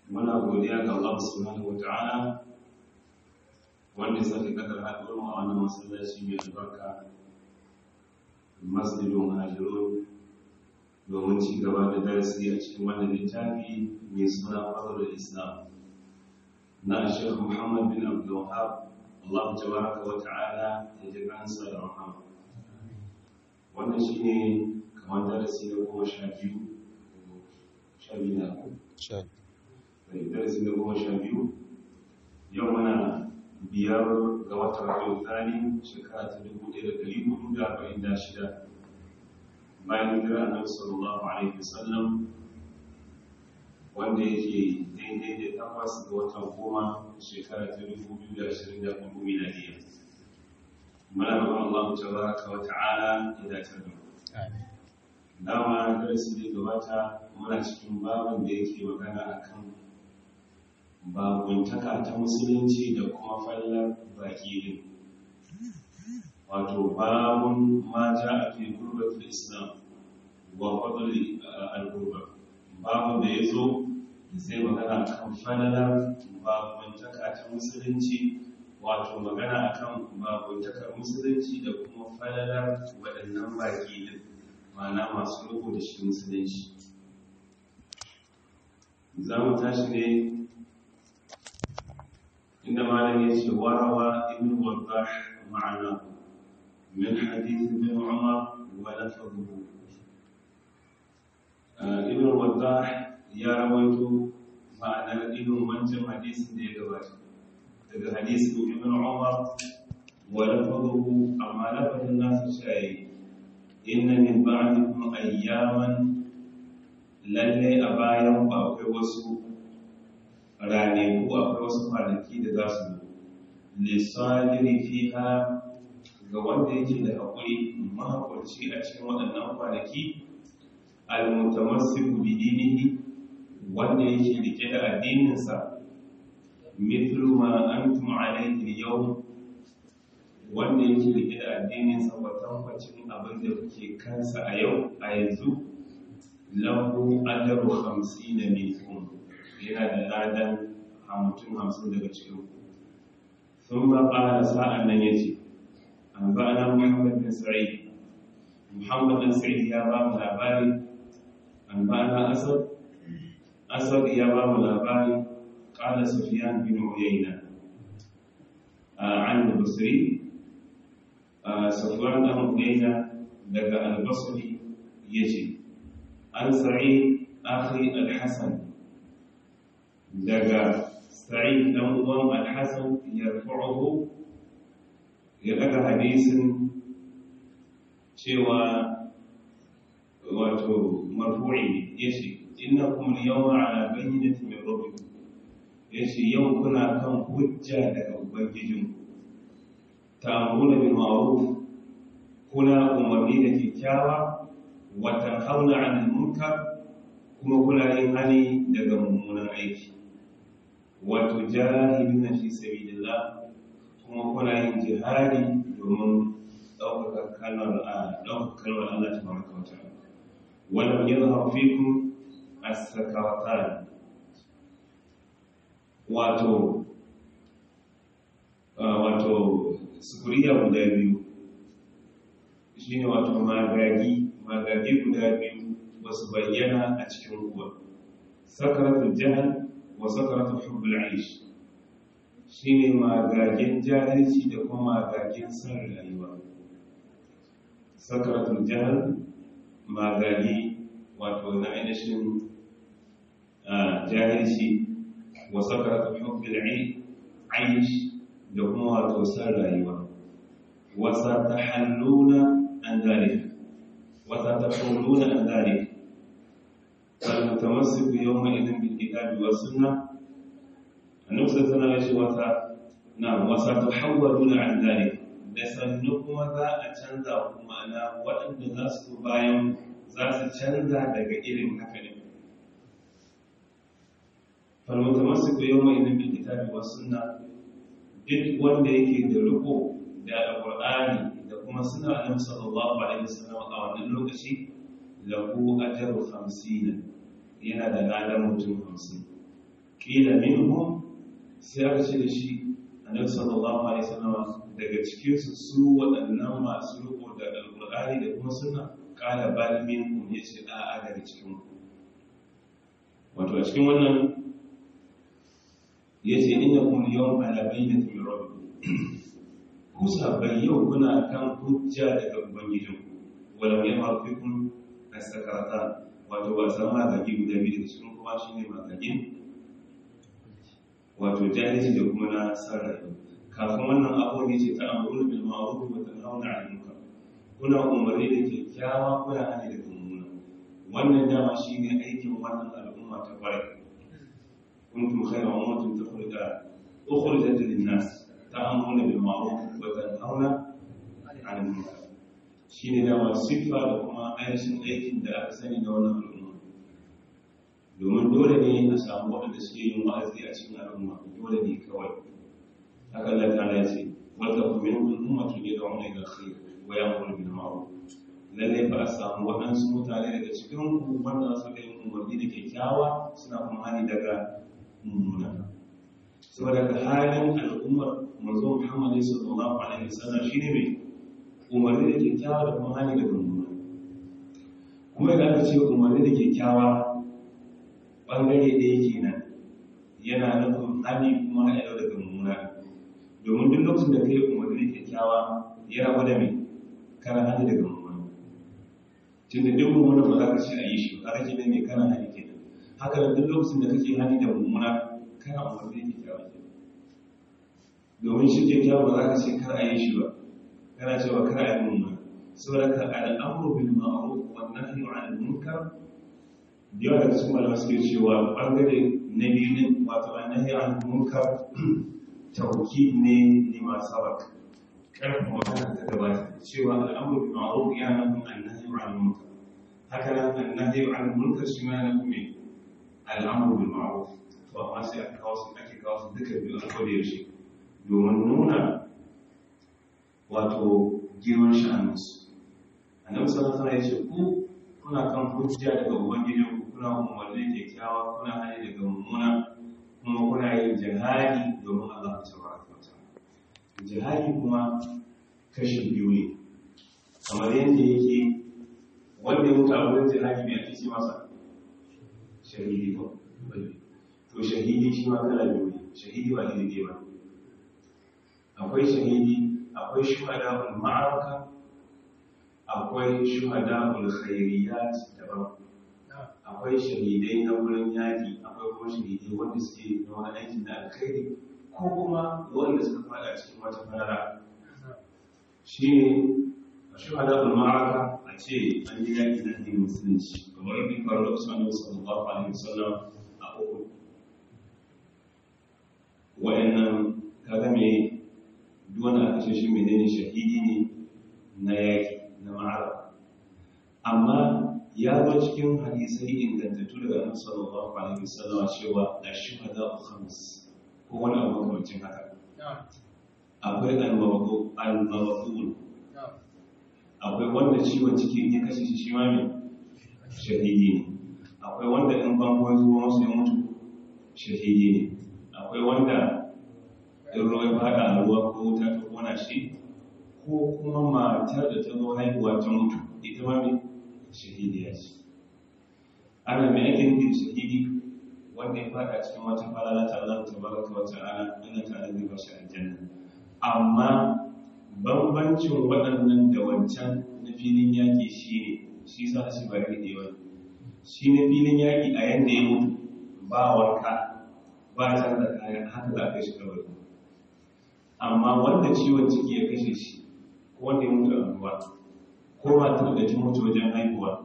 muna godiya ga Allah subhanahu wata'ala wanda ya sake kadar haɗuwar mu a wannan masallaci mai albarka masjidun hajirun domin ci gaba da darasi a cikin wannan littafi mai suna fadlul islam na Sheikh Muhammad bin Abdul Wahhab Allah tabaraka wa ta'ala ya ji kansa da rahama wannan shine kamar darasi na goma sha biyu sha biyu na darasi na goma sha biyu yau mana biyar ga watan rabiu thani shekara ta dubu ɗaya da ɗari hudu da arba'in da shida bayan hijira annabi sallallahu alaihi wasallam wanda yake daidai da takwas ga watan goma shekara ta dubu biyu da ashirin da hudu miladiya muna roƙon Allah tabaraka wa ta'ala ya dace da mu dama darasi da gabata muna cikin babin da yake magana akan babuntaka ta musulunci da kuma fallar baki din wato babun ma ja a fi gurbatul islam wa fadli al-gurba babun da ya zo zai magana akan fallar babuntaka ta musulunci wato magana akan babuntakar musulunci da kuma fallar waɗannan baki din ma'ana masu riko da shi musulunci za mu tashi ne inda malam ya ce warawa ibn waddah ma'ana min hadith ibn umar wa lafadhu ibn waddah ya rawaito ma'anar irin wancan hadisin da ya gabata daga hadisin ibn umar wa lafadhu amma lafadhin nasu shayi inna min ba'dikum ayyaman lalle a bayan ku akwai wasu rane ko akwai wasu kwanaki da za su lissadiri fiha ga wanda yake da haƙuri mahaƙurci a cikin waɗannan kwanaki almutamassiku bi dinihi wanda yake rike da addininsa mithlu ma antum alayhi yau wanda yake rike da addininsa kwatankwacin abin da kuke kansa a yau a yanzu lahu ajaru hamsin na minkum yana da ladan mutum hamsin daga cikin ku sun ba ƙara sa'an nan ya ce an ba na muhammad bin sa'id muhammad bin sa'id ya ba mu labari an ba na asad asad ya ba mu labari ƙala sufiyan bin uyayna an basri safwan dan uyayna daga al-basri yace an sa'id akhi al-hasan daga sa'id dan uwan al-hasan yarfa'uhu ya daga hadisin cewa wato marfu'i yace innakum al-yawma ala bayyinatin min rabbikum yace yau kuna kan hujja daga ubangijinku ta'amuna bil ma'ruf kuna umarni da kyakkyawa wa tanhauna 'anil munkar kuma kuna yin hani daga mummunan aiki wa tujahiduna fi sabilillah kuma kuna yin jihadi domin ɗaukaka kalmar ɗaukaka kalmar Allah tabaraka wa ta'ala wa lam yadhhar fikum as-sakaratan wato wato sukuriya guda biyu shi ne wato magagi magagi guda biyu ba su bayyana a cikin ruwa sakaratul jahal wa sakaratul hubbul aish shi ne magagin jahilci da kuma magagin san rayuwa sakaratul jahal magagi wato na ainihin jahilci wa sakaratul hubbul aish da kuma wato san rayuwa wasa ta halluna an zalika wasa ta halluna an zalika falmutamassiku yawma idan bil kitabi was sunna annabi sallallahu alaihi wasa na wasa ta hawwaluna an zalika da sannu kuma za a canza kuma na waɗanda za su bayan za su canza daga irin haka ne falmutamassiku yawma idan bil kitabi was sunna duk wanda yake da riko da alqur'ani da kuma suna annabi sallallahu alaihi wasallam a wannan lokaci lahu ajru 50 yana da ladan mutum 50 ƙila minhum sai aka ce da shi annabi sallallahu alaihi wasallam daga cikin su su waɗannan masu riko da alƙur'ani da kuma sunna qala bal minhum yace a a daga cikin ku wato a cikin wannan yace innakum yawm ala bayyinatin min rabbikum ku sabai yau kuna kan hujja daga ubangijinku walau yamma fikum as-sakaratan wato ba san magagi guda biyu da cikin kuma shi ne magagin wato jahilci da kuma na sarrafa kafin wannan abu ne ce ta amuru bil ma'ruf wa tanhauna 'anil munkar kuna umarni da kyakkyawa kuna hani da mummuna wannan dama shi ne aikin wannan al'umma ta kwarai kuntum khayra ummatin tukhrijat ukhrijat lin-nas ta'amuruna bil ma'ruf wa tanhauna 'anil munkar shi ne dama siffa da kuma ainihin aikin da aka sani da wannan al'umma domin dole ne a samu waɗanda suke yin wa'azi a cikin al'umma dole ne kawai haka Allah ta ya ce wata kuma yin ummatu ne da wani ga khair wa ya mulu bil ma'ruf lalle ba a samu waɗansu mutane daga cikin ku wanda su da yin umarni da kyakkyawa suna kuma hani daga mummuna saboda ka halin al'ummar manzo Muhammad sallallahu alaihi wasallam shine mai umarni da kyakkyawa da kuma hani daga mummuna kuma da aka ce umarni da kyakkyawa ɓangare ɗaya kenan yana nufin hani kuma haɗa daga mummuna domin duk lokacin da ka yi umarni da kyakkyawa yana gwada mai kana hani daga mummuna tun da duk mummuna ba za ka ce a yi shi ba kake mai kana hani kenan haka da duk lokacin da kake hani da mummuna kana umarni da kyakkyawa kenan domin shi kyakkyawa ba za ka ce kar a yi shi ba kana cewa kar a yi mummuna saboda ka al'amuru bil ma'ruf wa nahyu 'anil munkar da yawa daga cikin malamai suke cewa bangare na biyu ne wato annahi 'anil munkar tauki ne lima sabak karfin magana ta gabata cewa al'amuru bil ma'ruf ya nufin annahi 'anil munkar haka nan annahi 'anil munkar shi ma yana nufin al'amuru bil ma'ruf to amma sai aka kawo su ake kawo su duka biyu a kodayaushe domin nuna wato girman sha'aninsu annabi sallallahu alaihi wasallam ya ce ku kuna kan hujja daga ubangijin ku kuna umarni kyakkyawa kuna hali daga mummuna kuma kuna yin jihadi domin Allah tabaraka wa ta'ala jihadi kuma kashi biyu ne kamar yadda yake wanda ya mutu a wurin jihadi mai ake ce masa shahidi ko to shahidi shi ma kala biyu ne shahidi ba iri ba akwai shahidi akwai shuhada'ul ma'araka akwai shuhada'ul khairiyat daban akwai shahidai na wurin yaki akwai kuma shahidai wanda suke na wani aikin da alkhairi ko kuma wanda suka fada cikin wata fara shi ne a shuhada'ul ma'araka a ce an yi yaki na addinin musulunci kamar yadda faru da usman sallallahu alaihi wasallam a uku wa'annan kaga me duwanda aka ce shi menene shahidi ne na yaki na ma'ara amma ya zo cikin hadisai ingantattu daga annabi sallallahu alaihi wasallam cewa ash-shuhada khams ko wani abu makamancin haka akwai al-mawdu al-mawdu akwai wanda ciwon ciki ya kashe shi shi ma mai shahidi ne akwai wanda in bango zuwa masu ya mutu shahidi ne akwai wanda in ruwa ya fada a ruwa ko wuta ta kona shi ko kuma matar da ta zo haihuwa ta mutu ita ma mai shahidiya ce ana mai ake nufi shahidi wanda ya fada cikin wata falala ta Allah ta baraka wa ta'ala Allah ta zai ba shi aljanna amma bambancin waɗannan da wancan na filin yaƙi shi ne shi sa shi ba iri ɗaya shi na filin yaƙi a yanda ya mutu ba wanka ba canza kayan haka za a kai shi kawai amma wanda ciwon ciki ya kashe shi ko wanda ya mutu a ruwa ko ba ta da ta mutu wajen haihuwa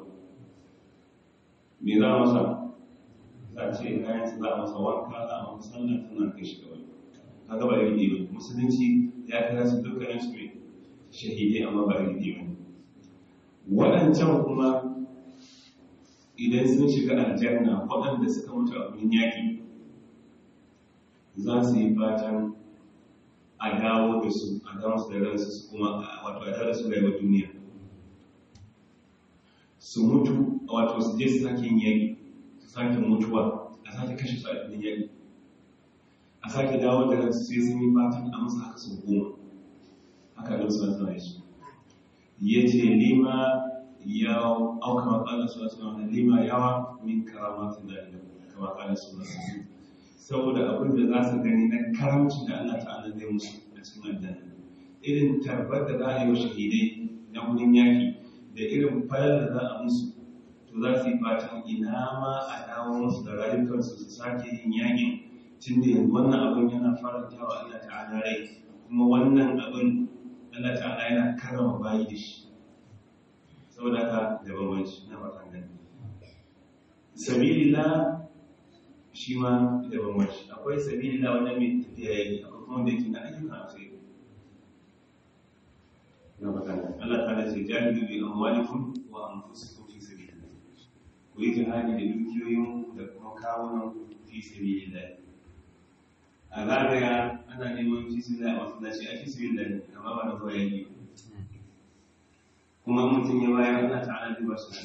me za a masa za a ce kayan za a masa wanka za a masa sallah tana kai shi kawai kaga ba iri ba musulunci ya kira su dukkanin su mai shahidai amma ba iri ba waɗancan kuma idan sun shiga aljanna waɗanda suka mutu a wurin yaƙi za su yi fatan a dawo da su a dawo su da ransu su kuma wato a dawo da su rayuwar duniya su mutu wato su je su sake yin yaƙi su sake mutuwa a sake kashe su a cikin yaƙi a sake dawo da ransu sai sun yi fatan a musu haka sau goma haka da su zama shi ya ce lima ya auka matsalar su wasu wani lima yawa min karamatin da ila kama kanin su wasu saboda abin da za su gani na karamci da Allah ta'ala zai musu a cikin aljanna irin tarbar da za a yi wa shahidai na wurin yaki da irin fayar da za a musu to za su yi fatan ina ma a dawo musu da rayukansu su sake yin yakin tun da yanzu wannan abin yana faranta wa Allah ta'ala rai kuma wannan abin Allah ta'ala yana karama bayi da shi saboda haka da bambanci na fatan gani sabilillah shi ma da bambanci akwai sabilillah wanda mai tafiya yayi akwai kuma wanda yake na ayyukan alkhairi na fatan gani Allah ta'ala ce jahidu bi amwalikum wa anfusikum fi sabilillah ku yi jihadi da dukiyoyin da kuma kawunan fi sabilillah a zagaya ana neman fi sabilillah a masallaci a fi sabilillah ne amma ba na zuwa yaki kuma mutum ya bayar Allah ta'ala zai ba su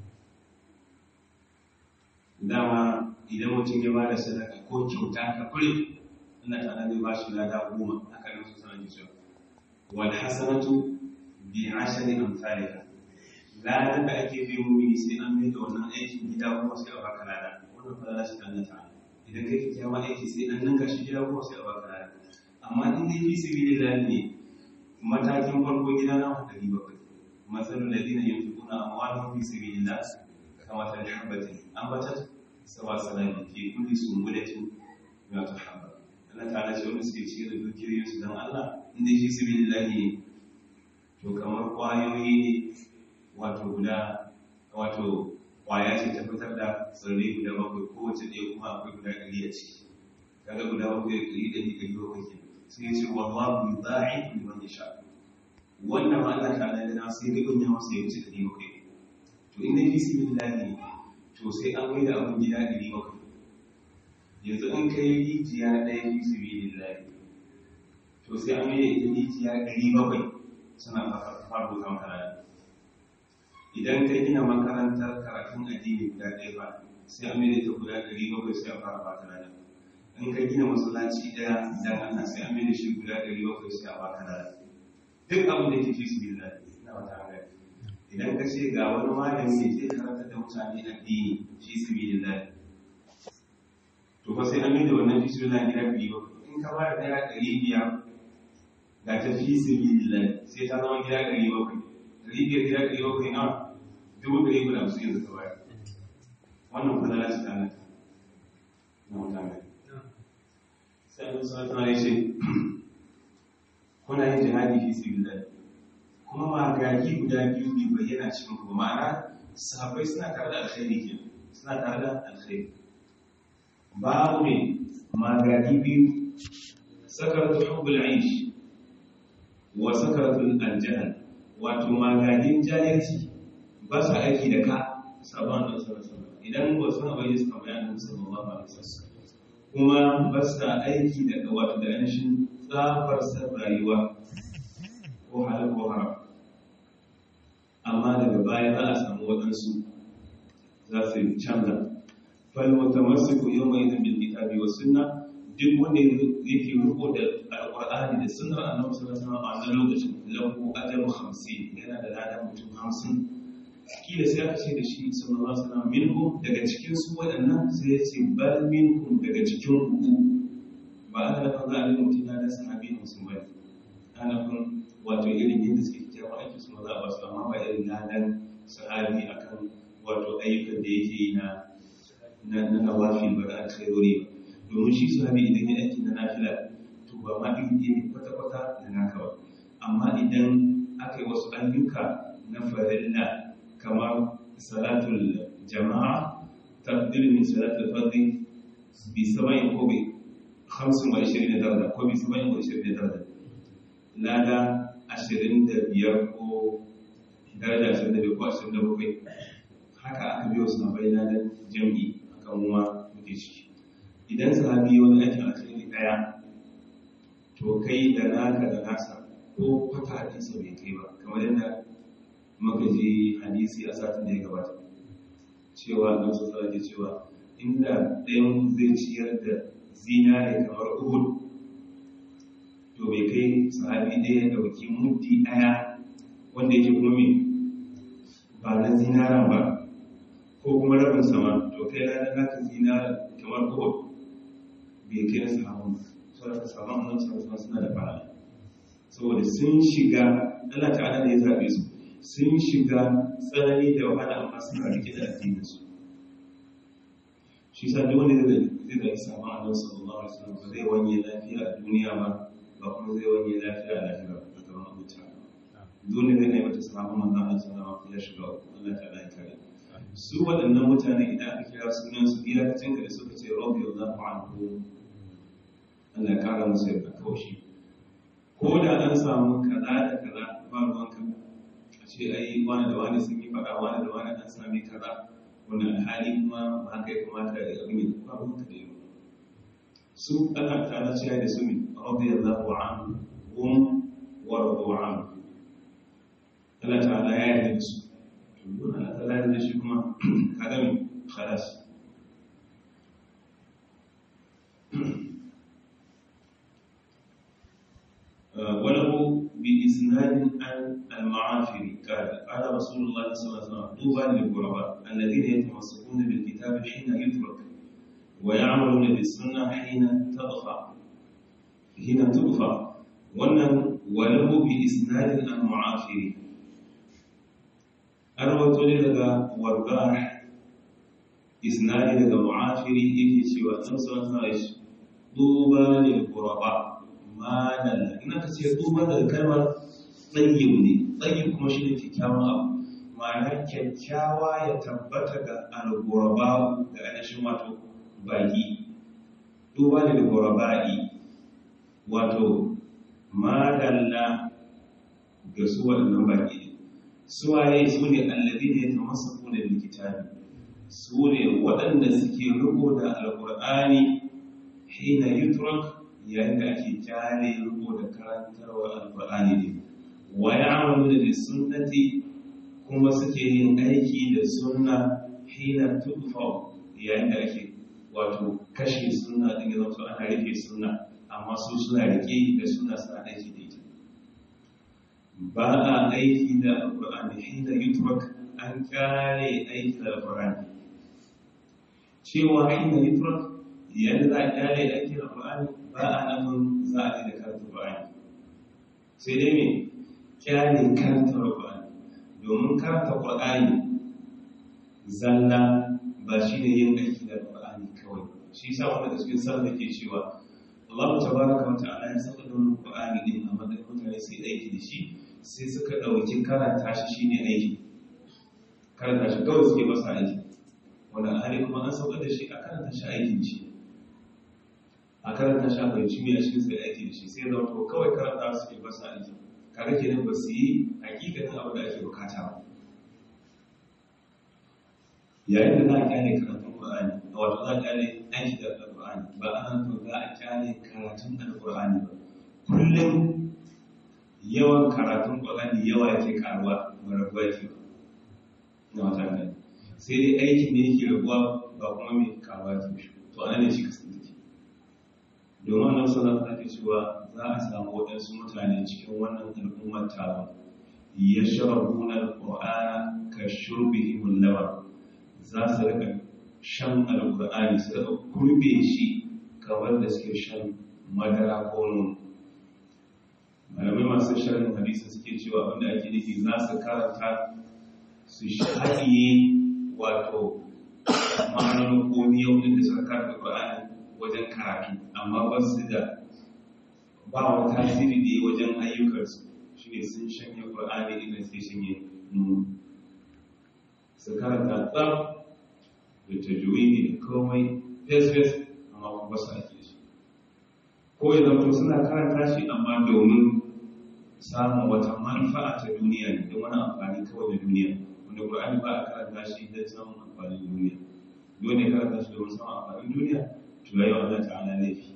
dama idan mutum ya bada sadaka ko kyauta ka kure Allah ta'ala zai ba shi lada goma haka nan su sanar da cewa wal hasanatu bi ashri amsalika ladan da ake bi mumini sai an mai da wannan aikin gida kuma sai a baka lada wannan fara shi Allah ta'ala idan kai ki kyawa aiki sai an ninka shi gida kuma sai a baka lada amma in dai fi sabilillah ne matakin farko gida na ku 700 مثل الذين ينفقون أموالهم في سبيل الله كمثل حبة أنبتت سبع سنابل في كل سنبلة مئة حبة Allah ta'ala ce wani suke ciyar da dukiyoyinsu don Allah inda shi su bin lahi to kamar ƙwayoyi ne wato guda wato ƙwaya ce ta fitar da tsirrai guda bakwai kowace ɗaya kuma akwai guda ɗari a ciki kaga guda bakwai da ɗari ɗari ɗari bakwai ke sai ya ce wallahu yudha'i liman yasha wannan ma Allah ta'ala ya na sai ribin ya masa ya wuce ɗari bakwai to inda fi su bin lahi to sai an mai da abin gida ɗari bakwai yanzu in kai rijiya ɗaya fi su bin lahi to sai an mai da ita rijiya ɗari bakwai suna fara buka makaranta idan ka gina makarantar karatun addini guda ɗaya ba sai an mai da ita guda ɗari bakwai sai a fara baka lada in ka gina masallaci ɗaya idan ana sai an mai da shi guda ɗari bakwai sai a baka lada duk abin da ke fi su billah na wata hanyar idan ka ce ga wani malami ne zai karanta da mutane addini fi su billah to fa sai an yi da wannan fi su billah gida biyu ba in ka bada daya ɗari biyar ga ta fi su billah sai ta zama gida ɗari bakwai ɗari biyar gida ɗari bakwai na dubu ɗari guda su yanzu ka bayar wannan kudala ce ta nan na wata hanyar sai an yi sanatana ya ce kuna yin jihadi fi sabilillah kuma magagi guda biyu bai bayyana cikin ku ma'ana sahabbai suna tare da alkhairi ke suna tare da alkhairi babu ne magagi biyu sakaratu hubbul aish wa sakaratu aljahl wato magagin jahilci ba su aiki da ka sabon da sallallahu idan ba su bai suka bayyana sallallahu alaihi wasallam kuma ba su aiki da wato da ainihin tsafar san rayuwa ko halin ko haram amma daga baya za a samu waɗansu za su yi canza falwata masu ku yau mai zan bilkitabi wa sunna duk wanda yake riko da alƙur'ani da sunnar annabi sallallahu alaihi wasallam a wannan lokacin lahu ajru 50 yana da ladan mutum 50 kila sai aka ce da shi sallallahu alaihi wasallam minhum daga cikin su waɗannan sai ya ce bal minkum daga cikin ku ba ana nufin za a yi mutum ya da sahabi da musulmai ana nufin wato irin yadda suke kyawun aiki su maza a basu amma ba irin ladan sahabi akan wato ayyukan da yake yi na na nawafi ba da alkhairori ba domin shi sahabi idan ya aiki na nafila to ba ma ɗin ne kwata-kwata da naka ba amma idan aka yi wasu ayyuka na farilla kamar salatul jama'a tafdil min salatul fardhi bi sab'in ko bi 25 daraja ko bi 27 daraja lada 25 ko daraja 25 ko 27 haka aka biyo su na bai ladan jam'i akan kuma muke ciki idan sahabi wani aikin alkhairi daya to kai da naka da nasa ko kwata hadisa bai kai ba kamar yadda muka ji hadisi a satin da ya gabata cewa na su tsara ke cewa inda ɗayan zai ciyar da zinare kamar uhud to bai kai sahabi ɗaya ya ɗauki muddi ɗaya wanda yake kuma mai ba na zinaran ba ko kuma rabin sama to kai ranar naka zinara kamar uhud bai kai na sahabun saboda ka samu annan sarrafa suna da fara saboda sun shiga Allah ta'ala ne ya zaɓe su sun shiga tsanani da wahala amma suna rike da addininsu shi sa duk wanda zai zai samu annabi sallallahu alaihi wasallam ba zai wanye lafiya a duniya ba ba kuma zai wanye lafiya a lahira ba ta gaban mutane dole ne ne mata samu manzon Allah sallallahu alaihi wasallam ya shiga Allah ta'ala ya kare su waɗannan mutane idan aka kira sunan su iya cin da suka ce radiyallahu anhu Allah ya kara musu yadda kaushi ko da an samu kaza da kaza ba ruwan ka a ce ai wani da wani sun yi faɗa wani da wani an sami kaza wanda alhali kuma ba haka ya kamata ya abin yi ba ruwan ka da yau su Allah ta na cewa da su ne radiyallahu anhu hum wa radu anhu Allah ta'ala ya yarda da su to don Allah ta'ala ya yarda da shi kuma kaga me khalas وله بإسناد عن المعافر قال قال رسول الله صلى الله عليه وسلم طوبى للغرباء الذين يتمسكون بالكتاب حين يترك ويعملون بالسنة حين تضفى حين تضفى wannan walahu bi isnadin al mu'afiri an rawato ne daga waddah isnadi daga mu'afiri yake cewa an san sai duba lil quraba madalla ina ka ce duba daga kalmar tsayyib ne tsayyib kuma shi ne kyakkyawan abu ma'ana kyakkyawa ya tabbata ga al-quraba ga ainihin wato baki duba lil quraba'i wato madalla ga su waɗannan baƙi ne suwaye su ne allazi ne ta masa kuna likitabi su ne waɗanda suke riko da alƙur'ani hina yutrak yayin da ake kyale riko da karantarwa alƙur'ani ne wa ya'malu da sunnati kuma suke yin aiki da sunna hina tudfa yayin da ake wato kashe sunna din ya zama ana rufe sunna amma su suna rike da suna suna aiki da ita ba a aiki da alƙur'ani hina yutrak an kare aiki da alƙur'ani cewa hina yutrak yadda za a kare aiki da alƙur'ani ba a nufin za a da karanta alƙur'ani sai dai me kyale karanta alƙur'ani domin karanta alƙur'ani zalla ba shi ne yin aiki da alƙur'ani kawai shi sa wanda da cikin sallah ke cewa Allah tabaraka wa ta'ala ya saka don Qur'ani din a madadin mutane su yi aiki da shi sai suka dauki karanta shi shine aiki karanta shi kawai suke masa aiki wanda hali kuma an sauka da shi a karanta shi aiki da shi a karanta shi a fahimci mai a cikin sai aiki da shi sai zama to kawai karanta suke masa aiki kaga kenan ba su yi hakikatin abin da ake bukata ba yayin da za a kyale karatun Qur'ani wato za a kyale aiki da Qur'ani ba ana to za a kyale karatun Al-Qur'ani ba kullum yawan karatun Qur'ani yawa yake karuwa ba rabuwa yake ba na wata ne sai dai aiki ne yake rabuwa ba kuma mai karuwa yake shi to ana ne shi kasance domin nan sallallahu alaihi cewa za a samu waɗansu mutane cikin wannan al'ummar tawa yashrabuna al-Qur'ana ka shurbihim al-laban za su rika shan alkur'ani su rika kurbe shi kamar da suke shan madara ko nono malamai masu sharhin hadisi suke cewa abinda ake nufi za su karanta su haɗiye wato ma'anonin komi yau da suka karanta qur'ani wajen karatu amma ba su da ba wa tasiri da wajen ayyukansu shine sun shanye qur'ani idan suke shanye nono su karanta tsaf da tajwidi da komai fes-fes amma kuma ba su ake shi ko ya zato suna karanta shi amma domin samun wata manfa'a ta duniya ne don wani amfani kawai da duniya wanda ƙur'ani ba a karanta shi don samun amfanin duniya dole karanta shi domin samun amfanin duniya to yayi wa Allah ta'ala laifi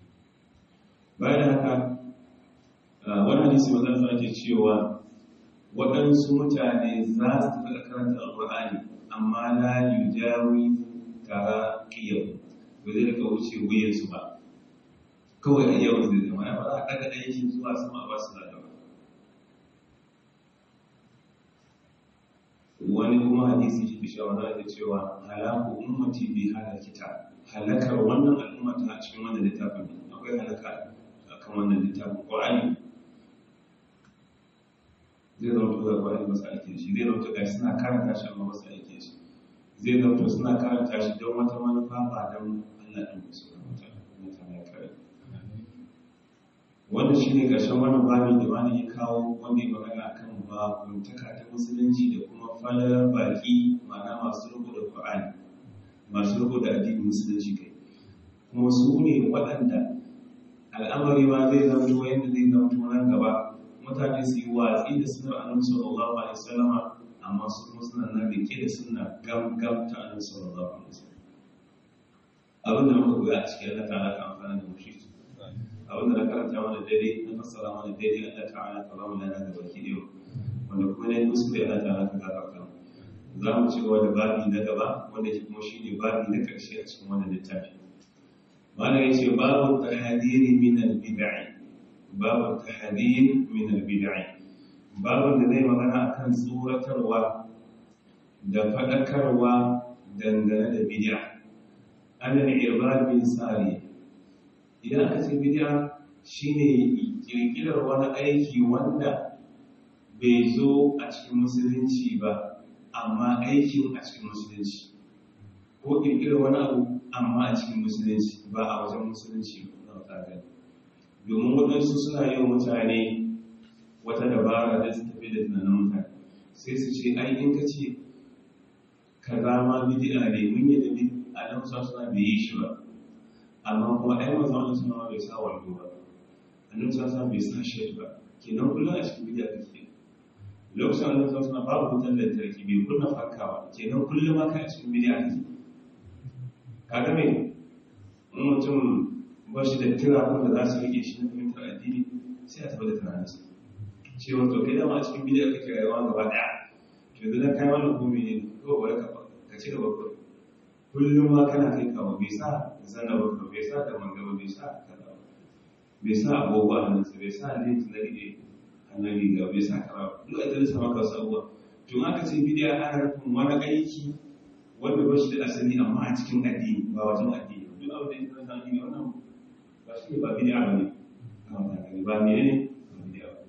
bayan haka wani hadisi mazan sa ake cewa waɗansu mutane za su tafi karanta alƙur'ani amma la yujawi tara qiyam ba zai rika wuce wuyansu ba kawai a yau zai zama ya ba za a ɗaga aikin zuwa sama ba su da ba wani kuma hadisi shi fi shawara da cewa halaku ummati bi halakita halakar wannan al'umma ta cikin wannan littafin akwai halaka akan wannan littafin qur'ani zai zauto da qur'ani masu aiki shi zai zauto ga suna karanta shi amma masu aiki shi zai zauto suna karanta shi don wata manufa ba don Allah ɗin musu mutane kare wannan shine ƙarshen wannan babin da wani ya kawo wanda ya magana akan babuntaka ta musulunci da kuma falar baki ma'ana masu riko da Qur'ani masu riko da addinin musulunci kai kuma su ne waɗanda al'amari ma zai zama yadda zai zama nan gaba mutane su yi watsi da sunar annabi sallallahu alaihi wasallam amma su kuma suna nan rike da suna gam gam ta annabi sallallahu alaihi wasallam abin da muka koya a cikin Allah ta'ala ka amfana da mushi abin da na karanta mana daidai na fassara mana daidai Allah ta'ala ka ba mu lana da baki ɗaya wanda kuma ne kuskure Allah ta'ala ka gafarta za mu ci gaba da babi na gaba wanda ke kuma shi ne babi na ƙarshe a cikin wannan littafi mana ya ce babu tahadiri min al-bid'i babu tahadiri min al-bid'i babu da zai magana akan tsoratarwa da faɗakarwa dangane da bid'a an al-irbad bin sari idan aka ce bid'a shine kirkirar wani aiki wanda bai zo a cikin musulunci ba amma aikin a cikin musulunci ko kirkirar wani abu amma a cikin musulunci ba a wajen musulunci na wata domin waɗansu suna yi wa mutane wata dabara da su tafi da tunanin mutane sai su ce ai in ka ce ka zama bidi'a ne mun yi da a nan sa suna bai yi shi ba amma kuma ai mazan wani suna bai sa wando ba annabi sa bai sa shi ba kenan kullum a cikin bidi'a kake lokacin annabi sa suna babu wutar lantarki bai kunna fanka ba kenan kullum aka a cikin bidi'a kake kaga me in mutum ba shi da tira ko da za su rike shi na fahimtar addini sai a tabbata tunaninsa cewa to kai dama a cikin bidi'a kake rayuwa gaba daya to yanzu dan kai wannan ko ne ko bari ka ka ci gaba ko kullum ma kana kai kawo bai sa zanna ba bai sa da mangaba bai sa kaza bai sa agogo a hannunsa bai sa lenti na rike hannun riga bai sa kara duk a dalisa maka wasu abubuwa to aka ce bidiya ana nufin wani aiki wanda ba shi da asali amma a cikin addini ba wajen addini duk abin da ya zama addini wannan ba shi ne ba bidiya ba ne ba ne ne ba bidiya ba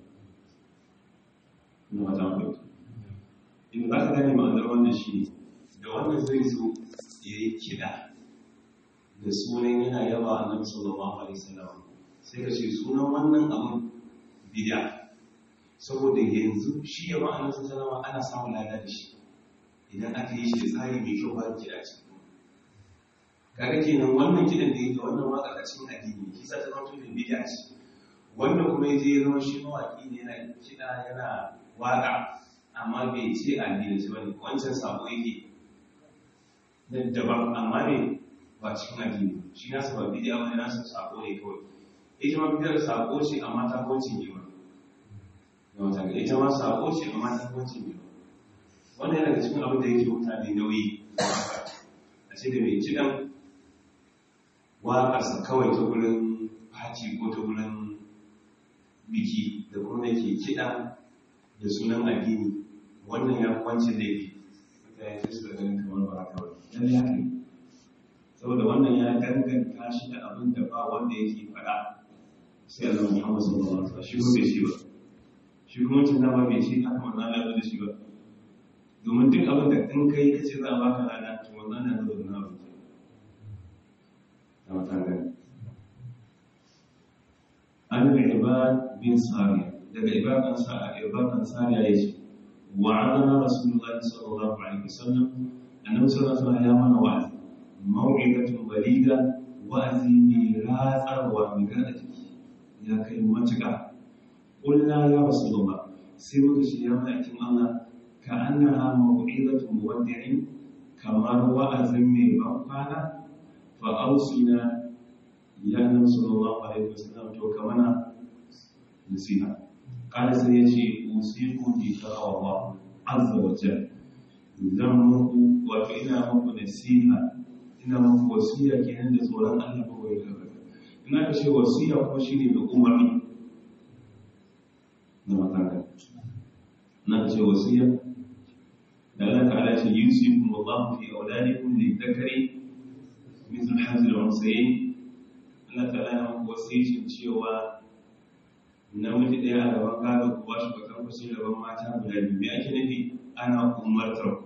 ne wajen kwaito in za ka gane ma'anar wannan shi ne da wanda zai zo ya yi kiɗa da sunan yana yaba a nan sallallahu alaihi wasallam sai ka ce sunan wannan abin bid'a saboda yanzu shi yaba a nan sallallahu ana samun lada da shi idan aka yi shi da tsari mai kyau ba kiɗa ce kaga kenan wannan kiɗan da yake wannan waka a cikin addini shi sa ta zama tunin bid'a ce wanda kuma ya je ya zama shi mawaƙi ne yana kiɗa yana waƙa amma bai ce addini ce bane wancan sabo yake da daban amma ne ba cikin addini shi nasu ba bidiya wani nasu sabo ne kawai ita ma bidiyar sabo ce amma ta kwanci ne ba yawon ita ma sabo ce amma ta kwanci ne ba wannan yana da cikin abin da yake mutane nauyi a ce da mai cidan waƙarsa kawai ta wurin faci ko ta wurin biki da kuma yake kiɗa da sunan addini wannan ya kwanci laifi mutane sai su da ganin kamar ba haka ba dan ya kai saboda wannan ya danganta shi da abin da ba wanda yake faɗa sai Allah Muhammad sallallahu alaihi wasallam shi ko bai shi ba shi kuma mutum da ba bai shi haka wannan Allah da shi ba domin duk abin da in kai kace za a baka lada to wannan na da na abin da matan gani an ibad bin sariya daga ibadan sa ibadan sariya yace wa'adana rasulullahi sallallahu alaihi wasallam annabi sallallahu alaihi wasallam ya mana wa'azi mau'izatun baliga wa'azi mai ratsarwa mai gada jiki ya kai matuƙa ƙulla ya rasulullah sai muka ce ya ma'aikin Allah ka annaha mau'izatun muwaddi'in kamar wa'azin mai ban kwana fa ausina ya annabi sallallahu alaihi wasallam to ka mana nasiha قال سيجي أوصيكم بتقوى الله عز وجل zan muku wato ina muku nasiha ina muku wasiya kenan da tsoron Allah ba wai gaba ina ka ce wasiya kuma shine da umarni na mataka na ka ce wasiya da Allah ta'ala ce yusikum wallahu fi auladikum lidhakari mithl hazil unsayin Allah ta'ala ya muku wasiyacin cewa namiji ɗaya a gaban gado ku ba shi bakan kusa gaban mata guda biyu me ake nufi ana umartar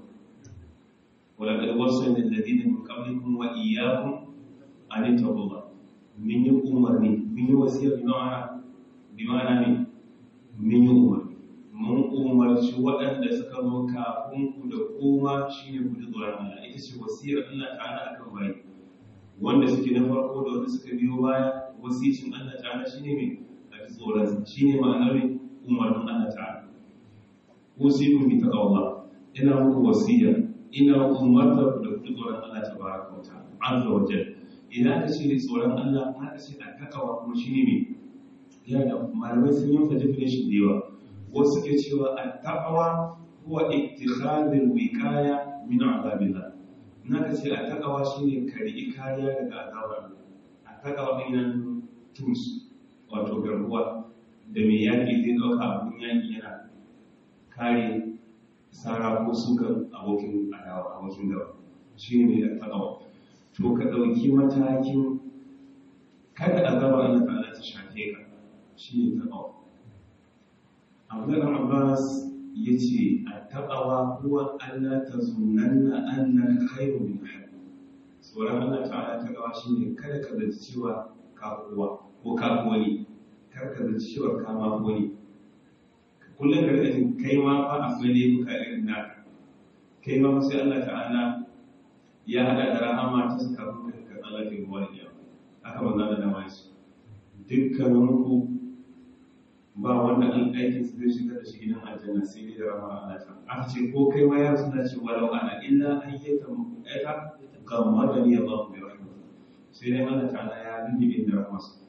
ولقد وصينا الذين من قبلكم وإياكم أن اتقوا الله من يؤمرني من يوصي بمعنى بمعنى من يؤمر mun umarci waɗanda suka zo kafin ku da koma shine ku ji tsoron Allah ita ce wasiyar Allah ta'ala akan bayi wanda suke na farko da wanda suka biyo baya wasicin Allah ta'ala shine mai a ji tsoron shine ma'anar umarnin Allah ta'ala usikum bi taqwallah ina muku wasiya ina umarta da ku tsoron Allah ta baraka wa ta'ala azza wa jalla idan ka ce tsoron Allah aka ce a takawa kuma shine me ya da malamai sun yi definition da yawa wasu ke cewa a takawa huwa ittikhadul wiqaya min azabillah naka ce a takawa shine kari kariya daga azabar a takawa din nan tools wato garkuwa da mai yaƙi zai ɗauka abin yaƙi yana kare tsara ko suka abokin adawa abokin gaba shi ne da takawa to ka ɗauki matakin kada azaba Allah ta'ala ta shafe ka shi ne takawa Abdullah Abbas ya ce a takawa kuwa Allah ta zunanna annaka khairu min ahad tsoron Allah ta'ala takawa shi ne kada ka zaci cewa ka kowa ko ka wani kar ka zaci cewa ka ma wani kullum ka rika jin kai ma fa akwai laifuka irin naka kai ma sai Allah ta'ala ya hada da rahama ta saka kuka ka Allah ke ruwa da haka ba za da dama shi dukkanin ku ba wanda an aikin su zai shiga da shi gidan aljanna sai dai da rahama Allah ta aka ce ko kai ma ya suna ce walau ana illa ayyata mu'ata gammadani Allah bi rahmatihi sai dai Allah ta'ala ya lubi da rahmarsa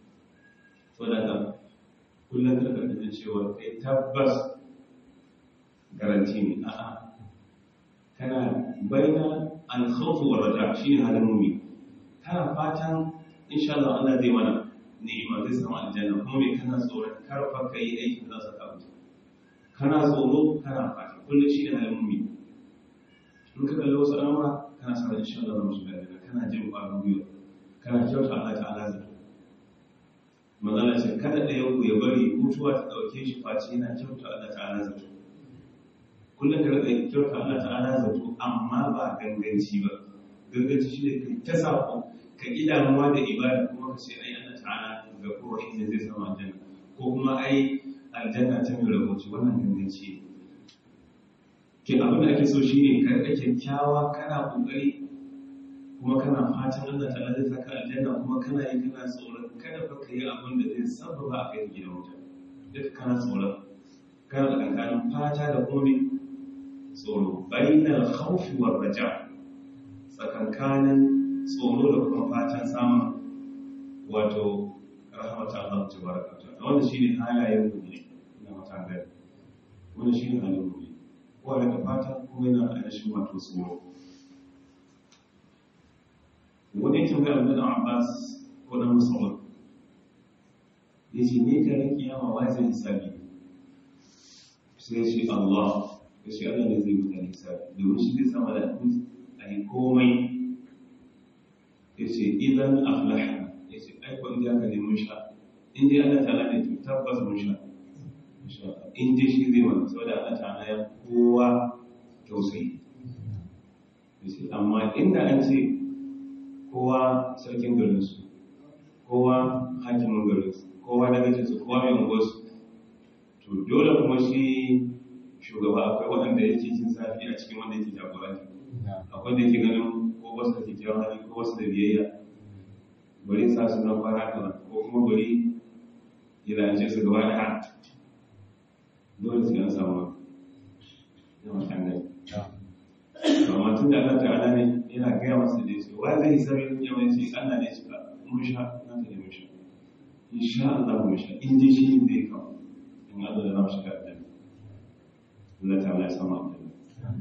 to da kullum da karkata cewa kai tabbas garanti ne a'a kana baina alkhawf wa raja shine halin mumi kana fatan insha Allah Allah zai mana ni'ima zai samu aljanna kuma me kana tsoron karfa kai aikin da za ka wuce kana tsoro kana fata kullum shine halin mumi in ka kalli wasu al'amura kana sa insha Allah za mu shiga aljanna kana jin ƙwarin gwiwa kana kyauta Allah ta'ala zato magana ce kada ɗaya ku ya bari mutuwa ta ɗauke shi face yana kyauta Allah ta'ala zato kullum ka rika kyauta Allah ta'ala zato amma ba ganganci ba ganganci shi ne kai ta sako ka ƙi damuwa da ibada kuma ka ce ai Allah ta'ala ga kowa shi ne zai samu aljanna ko kuma ai aljanna ta mai rahoci wannan ganganci ne ke abin da ake so shine ka rika kyakkyawa kana kokari kuma kana fatan Allah ta'ala zai saka aljanna kuma kana yi kana tsoron kada fa ka yi abin da zai sababa a kai gidan wuta duk kana tsoron kana da kankanin fata da kuma tsoro bainal khawfi war raja tsakankanin tsoro da kuma fatan samun wato rahmatu Allah tabaraka wa ta'ala wannan shine halayen mu ne na mata gari wannan shine halin mu ne ko da fata kuma yana da ainihin wato tsoro wani tambayar da Abbas ko na Musamman ya ce ne ka rike yawa wajen hisabi sai shi Allah ya ce Allah ne zai mutane hisabi domin shi zai sama da a yi komai ya ce idan aflaha ya ce aikon da aka neman sha in dai Allah ta'ala ne to tabbas mun sha in dai shi zai wani saboda Allah ta'ala ya kowa tausayi amma inda an ce kowa sarkin garinsu kowa hakimin garinsu kowa dagacinsu kowa mai unguwarsu to dole kuma shi shugaba akwai waɗanda yake jin zafi a cikin wanda yake jagoranta akwai da yake ganin ko wasu da kyakkyawan hali ko wasu da biyayya bari sa su na fara da ko kuma bari ya lance su gaba da dole su yan samu yawan tangani amma tun da Allah ta'ala ne yana gaya masa da yace wa zai sami yawan ce Allah ne cika mun sha na ta mun sha insha Allah mun sha in ji shi zai kawo in in Allah da namu shiga aljanna Allah ta'ala ya samu aljanna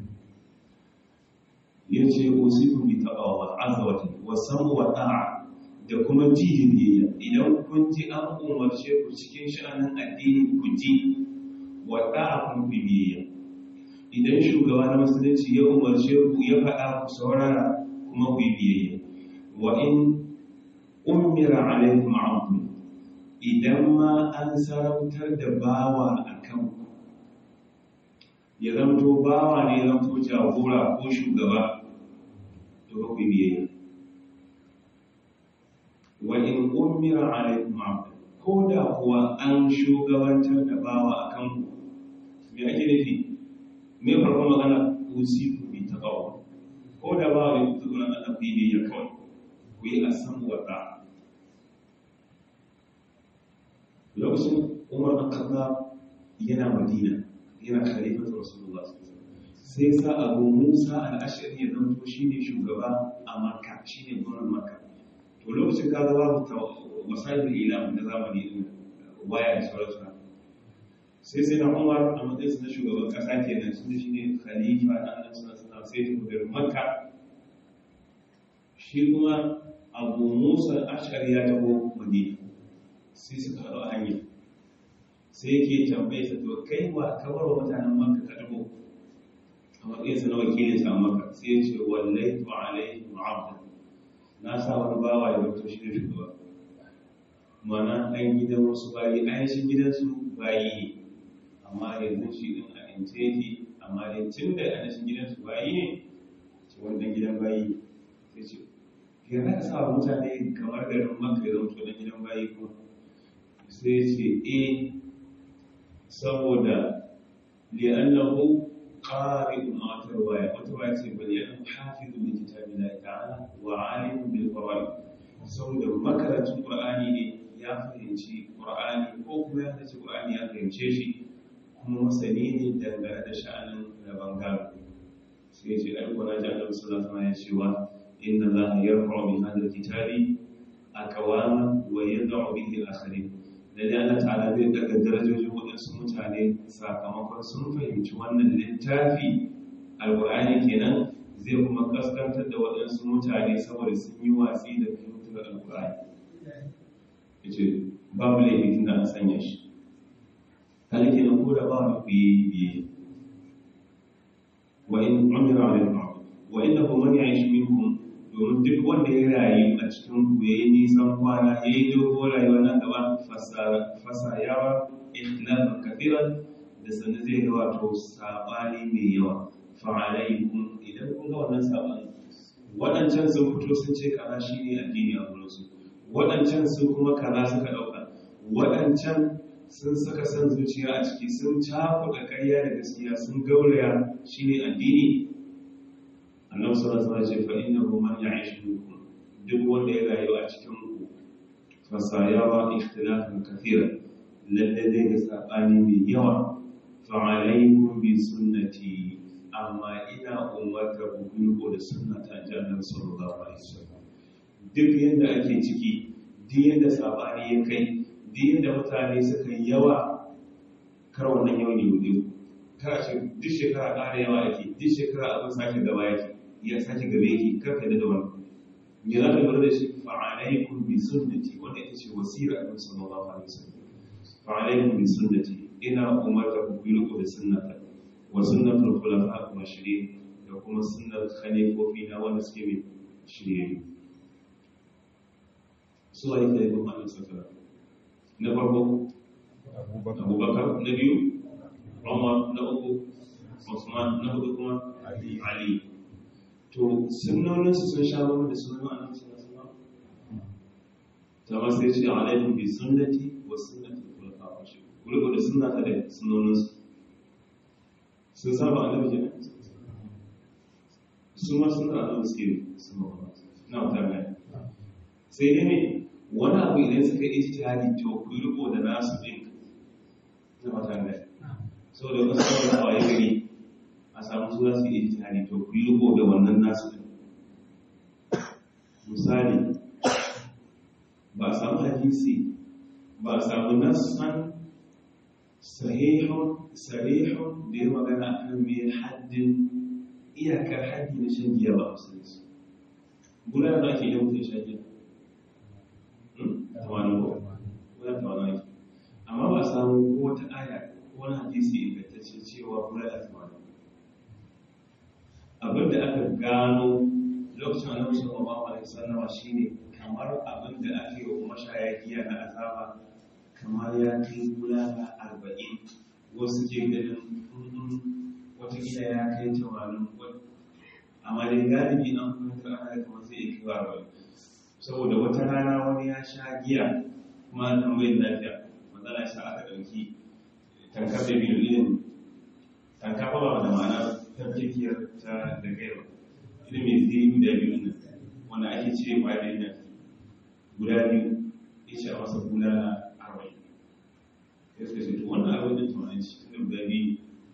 yace usikum bi taqwa azza wa jalla wa samu wa ta'a da kuma ji biyayya idan kun ji an umarce ku cikin sha'anin addini ku ji wa ta'a kun biyayya idan shugaba na musulunci ya umarce ku ya faɗa ku saurara kuma ku yi biyayya wa in ummira alaikum abdu idan ma an sarautar da bawa a kan ku ya zamto bawa ne zamto jagora ko shugaba to ba ku yi biyayya wa in ummira alaikum abdu ko da kuwa an shugabantar da bawa a kan ku me ake nufi me farko magana usiku bi taqwa ko da ba wani tsoron Allah ku yi ya kawai ku yi asan wata lokacin Umar bin Khattab yana Madina yana khalifatu Rasulullah sai sa Abu Musa al-Ash'ari ya zanto shine shugaba a Makka shine gwamnan Makka to lokacin kaga babu wasailul ilam na zamani din waya da sauransu sai sai na umar a matsayinsa na shugaban kasa kenan sun shi ne khalifa na annabi sallallahu sai ta garin makka shi kuma abu musa ashari ya taho madina sai suka haɗu a hanya sai yake tambaye sa to kai wa ka bar wa mutanen makka ka taho a matsayinsa na wakilin sa makka sai ya ce wallai to alaihi abda na sa wani bawa ya zato shi ne shugaba mana ɗan gidan wasu bayi ainihin gidansu bayi ne amma yanzu shi din a ince yake amma dai tun da a cikin gidansu bayi ne ce wannan gidan bayi sai ce ya za ka sa wa mutane kamar garin maka ya zama dan gidan bayi ko sai ce e saboda li'annahu qari'un a wata ruwaya wata ruwaya ce bal yana hafizun li kitabillahi ta'ala wa alimun bil fawaid saboda makarantun qur'ani ne ya fahimci qur'ani ko kuma ya fahimci qur'ani ya fahimce shi kuma masani ne dangane da sha'anin rabon gado sai ce ai kwana ji annabi sallallahu alaihi wasallam ya cewa inna allaha yarfa'u bi hadha alkitabi aqwama wa yad'u bihi akharin lalle Allah ta'ala zai daga darajojin waɗansu mutane sakamakon sun fahimci wannan littafi alqur'ani kenan zai kuma kaskantar da waɗansu mutane saboda sun yi watsi da fahimtar alqur'ani yace babu laifin da an sanya shi kalike nan ko da ba ku yi biye wa in umira alaikum wa innahu man ya'ish minkum domin duk wanda ya rayu a cikin ku yayi nisan kwana yayi dogo rayuwa nan gaba fasayawa ikhtilafan kathiran da sanin zai ga wato sabani mai yawa fa alaikum idan kun ga wannan sabani waɗancan sun fito sun ce kaza shine addini a gurinsu waɗancan sun kuma kaza suka ɗauka waɗancan sun saka san zuciya a ciki sun cakuɗa ƙarya da gaskiya sun gauraya shi ne addini annabi sallallahu alaihi wasallam ce fa innahu man ya'ish minkum duk wanda ya rayu a cikin ku fasayawa ikhtilafan kathira lalle zai ga sabani mai yawa fa alaikum bi sunnati amma ina umarta ku ko da sunnata annabi sallallahu alaihi wasallam duk yanda ake ciki duk yanda sabani ya kai din da mutane suka yi yawa kar wannan yau ne wuce kar a ce duk shekara ƙara yawa yake duk shekara abin sake gaba yake ya sake gaba yake kar ka da wannan me za ka lura da shi fa alaikum bi sunnati wanda ita ce wasira annabi sallallahu alaihi wasallam fa alaikum bi sunnati ina umarta ku bi riko da sunnata wa sunnatul khulafa ar-rashidin da kuma sunnar khalifofi na wanda suke mai shirye su wa yake da Muhammad sallallahu alaihi na farko abubakar na biyu umar na uku usman na hudu kuma ali to sunnoninsu sun sha bamba da sunan annabi sallallahu alaihi wasallam ta sai ce alaikum bi sunnati wa sunnati khulafa ar-rashidin kullu da sunnata da sunnoninsu sun saba annabi kenan su ma sun da annabi suke sun ba na mutane sai dai ne wani abu idan suka yi ijtihadi to ku riko da nasu din na matan da so da wasu kawai a waye gari a samu su za su yi ijtihadi to ku riko da wannan nasu din misali ba a samu hadisi ba a samu nasan sahihun sarihun da ya magana akan mai haddin iyakar haddi na shan giya ba a musulunci gudanar da ake yi mutum shan giya tamanin ko gudanar tamanin ake amma ba samu ko wata aya ko wani hadisi ingantacce cewa gudanar tamanin abin da aka gano lokacin annabi sallallahu alaihi wasallam shine kamar abin da ake yi wa mashaya giya na azaba kamar ya kai bulala arba'in wasu ke ganin watakila ya kai tamanin amma dai galibi an kuma ta ana da kamar zai iya kai arba'in saboda wata rana wani ya sha giya kuma an tambayin lafiya matsala sa aka ɗauki tankar da biyu irin tanka ba da ma'ana tafkikiyar ta da gaiwa irin mai zai guda biyu nan wanda ake cire kwayoyin nan guda biyu ya ce a masa bulala arba'in ya suka ce to wannan abin da tunanin shi tun da guda biyu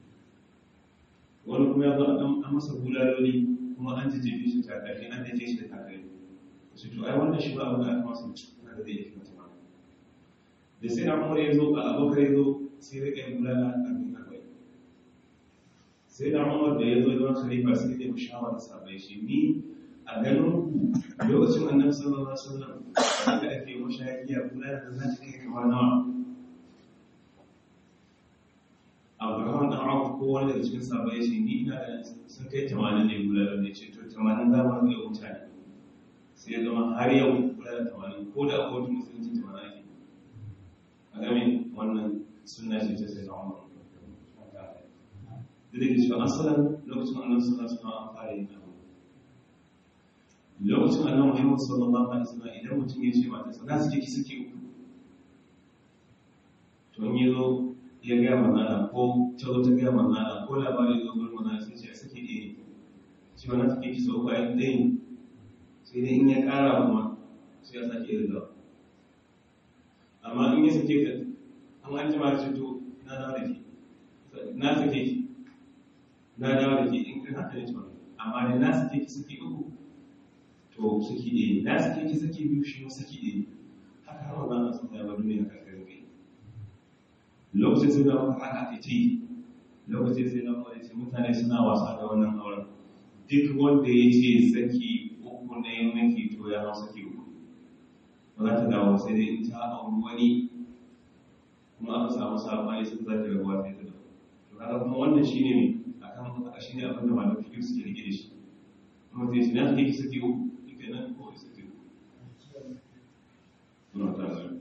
wani kuma ya zo an masa bulaloli kuma an ji jefi shi takalmi an dafe shi da takalmi su to ai wannan shi ba abin da aka masa na da zai yi kuma da sai na umar ya zo a abokan ya zo sai rika yin bulala arba'in arba'in sai na umar da ya zo ya zama khalifa sai ya shawara sabai shi ni a ganin ku lokacin annabi sallallahu alaihi wasallam da ake mashayiya bulala da za ta kai kama nawa abraham dan abu ko wani daga cikin sabai shi ni ina da sun kai tamanin ne bulala ne ce to tamanin za mu ga mutane sai ya zama har yau bulala tamanin ko da akwai musulunci tamanin ake a game wannan sunna ce ta sai na umar da da ke cewa asalin lokacin annabi sallallahu alaihi wasallam an fara yin abu lokacin annabi Muhammad sallallahu alaihi wasallam idan mutum ya ce mata sana suke ki suke uku to in yazo ya ga manana ko ta zo ta ga manana ko labari zo gurin manana sai ce suke ɗaya shi wannan suke ki sau bayan ɗayin sai dai in ya ƙara kuma sai ya sake riga amma in ya sake ka an an jima ce to na dawo da ke na sake ki na dawo da ke in kan haka ne to amma ne na sake ki suke uku to suke ɗaya na sake ki suke biyu shi ma suke ɗaya haka har wannan sun zama duniya karkar kai lokacin sai na maka haka ake ci lokacin sai na maka ce mutane suna wasa da wannan auren duk wanda ya ce saki uku na yin maki to ya hau saki uku ba za ta dawo sai dai in ta auri wani kuma aka samu sabani sun za ta rabuwa sai ta dawo to kaga kuma wannan shine ne akan haka shine abin da malamin fikir suke rike da shi kuma sai shi na take saki uku kenan ko saki uku suna ta zai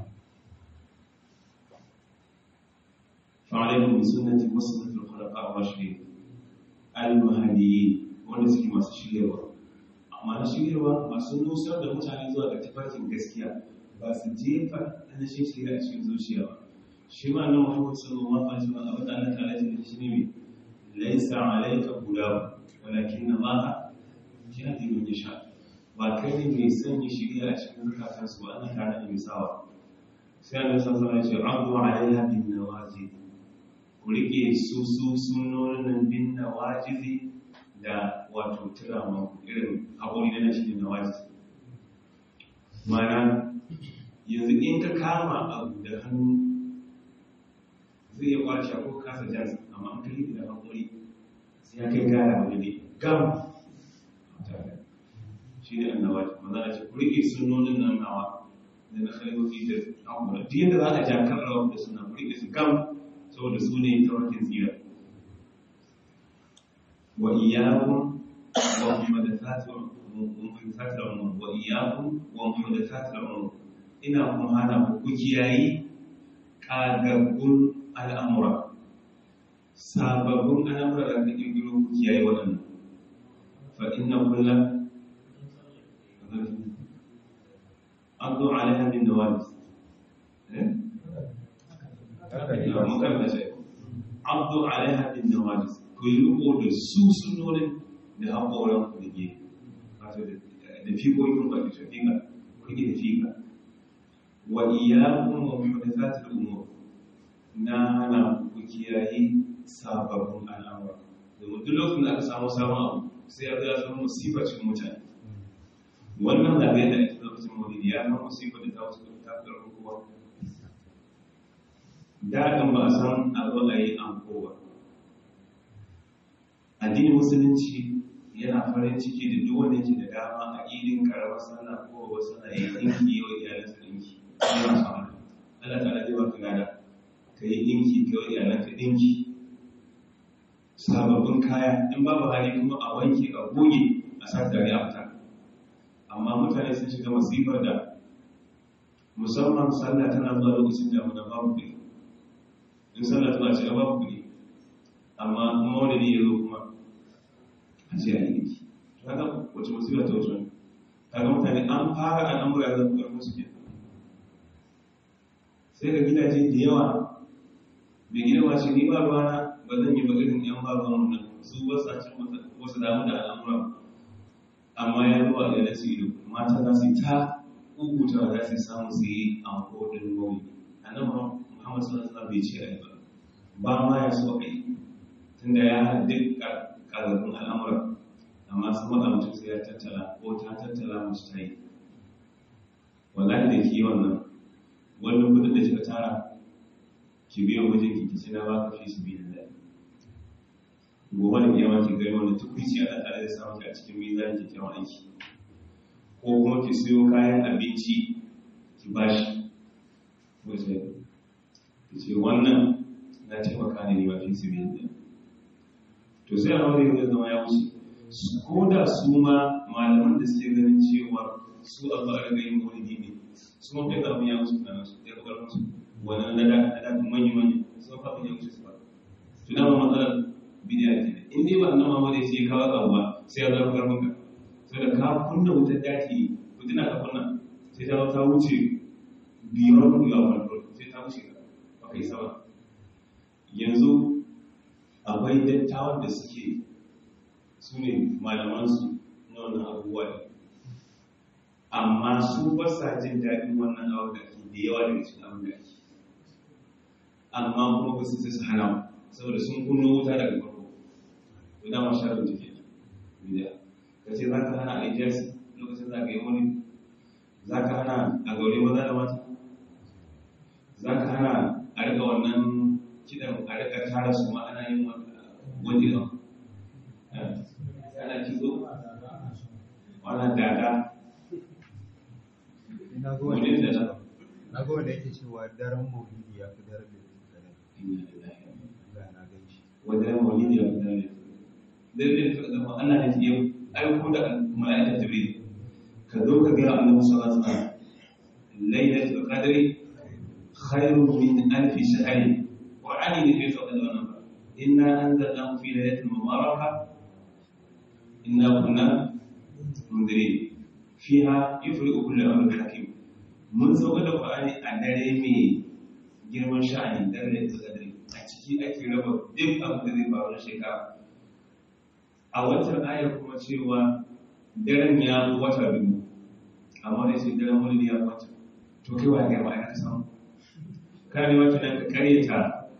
فعليكم بسنة وسنة الخلفاء الراشدين المهديين wanda suke masu shiryarwa amma na shiryarwa masu nusar da mutane zuwa ga tafarkin gaskiya ba su jefa anashin shirya a cikin zuciya ba shi ma nan muhammad sallallahu alaihi wasallam abin da Allah ta'ala ya shi ne mai laysa alayka hudahu walakin Allah yahdi man yasha ba kai ne mai sanya shirya a cikin zukatansu ba Allah ta'ala ne mai sawa sai Allah sallallahu alaihi wasallam ya ce abdu alaiha bin nawazid ku riƙe su su sunonin nan bin na wajizi da wato turama irin haƙori na shi na wajizi mana yanzu in ka kama abu da hannu zai iya kwace ko kasa jan amma an kai da haƙori sai ya kai gara wani ne gam shi ne annawa maza a ce ku riƙe sunonin nan nawa da na khalifofi da abubuwa duk yadda za a ja kan rawar da suna ku riƙe su gam saboda su ne tawakin tsira wa iyakun wa muhaddathatul umur wa iyakun wa muhaddathatul umur ina kuma hana ku ku kiyayi kagaggun al'amura sababbin al'amura da ka kirkiro ku kiyaye waɗannan fa inna kulla addu alaiha min nawajis abdu alaiha bin nawajis ku yi riko da su sunonin da haƙoran ku da ke wato da fiƙoƙin ba da shafiƙa ku rike da fiƙa wa iyakun wa muhdathatul umur na hana ku kiyaye sababbin al'amura domin duk lokacin da aka samu sabon abu sai ya zama zama musibar cikin mutane wannan zagaye da ake lokacin maulidi ya zama musibar da ta wasu ta fi kowa daɗin ba a san a zo a yi anko ba addinin musulunci yana farin ciki da duk wanda yake da dama a idin karamar sallah ko ba sallah ya dinki wa iyalansa dinki yana son haka Allah ta'ala zai baka gada ka yi dinki ka wa iyalanka dinki sababbin kaya in babu hali kuma a wanke a goge a sa tare a fita amma mutane sun shiga masifar da musamman sallah tana zuwa lokacin damuna babu kuɗi in sallah tana shiga babu kuɗi amma maulidi ya zo kuma a ce a yi ki kaga wace musiba ta wuce kaga mutane an fara al'amura da kuma musu ke sai ga gidaje da yawa mai gida ma shi ni ba ruwana ba zan yi ba irin yan ba ruwan nan su ba sa cin wasu damu da al'amura amma ya zuwa da nasu ido mata za su yi ta kukuta za su samu su yi anko din maulidi annabi muhammad sallallahu alaihi wasallam bai ce ai ba ba ma ya so kai tunda ya haddi kazafin al'amura amma sun wada mutum sai ya tattala ko ta tattala mace ta yi wallahi da ki wannan wannan kudin da kika tara ki biya wajen ki kici na baka fi su biyan da gobe da kiyama ki gari wanda tukwici a tare da samun ki a cikin mizan ki kyawun aiki ko kuma ki siyo kayan abinci ki bashi wajen ki ce wannan na taimaka ne ba fi su biyan da to sai a wani ya zama ya wuce ko da su ma malaman da suke ganin cewa su a ba a riga yin maulidi ne su ma kai abin ya wuce na su ya kokar musu wannan na da na da manyan manyan su ma abin ya wuce su ba to dama matsalar bidiya ke in dai ba nan ma da shi kawo abu ba sai ya zama karfin ka sai da ka kunna wutar daki fitina ka kunna sai ta ta wuce biyar kuɗi a farko sai ta wuce ka ba kai sama yanzu akwai dattawan da suke su ne malamansu na wannan abubuwa ne amma su ba sa jin daɗin wannan abu da ke da yawa daga cikin abin da ake amma kuma ba su sai su hana saboda sun kunno wuta daga farko to dama sharar da ke bidiya ka ce za ka hana a ijasi lokacin za ka yi wani za ka hana a gaure maza da mata za ka hana a riga wannan kidan a riga tara su ma ana yin wani ɗan ana kitso wani dada wani dada na ga wanda yake cewa daren maulidi ya fi daren da ya na gan shi wajen maulidi ya fi dare daidai da zama Allah ne ke aiko da mala'ikar jibril ka zo ka ga annabi sallallahu alaihi wasallam lailatul qadri khairun min alf shahr wa ali ne bai sauka da wannan ba inna anzalnahu fi lailatin mubarakah inna kunna mundirin fiha yufriqu kullu amrin hakim mun sauka da qur'ani a dare mai girman sha'ani dare da qadri a ciki ake raba duk abin da zai faru na shekara a watan ayar kuma cewa daren ya wata biyu amma da ce daren wani ya wata to kai wa ga ma'ana ka samu ka ne wata nan ka karyata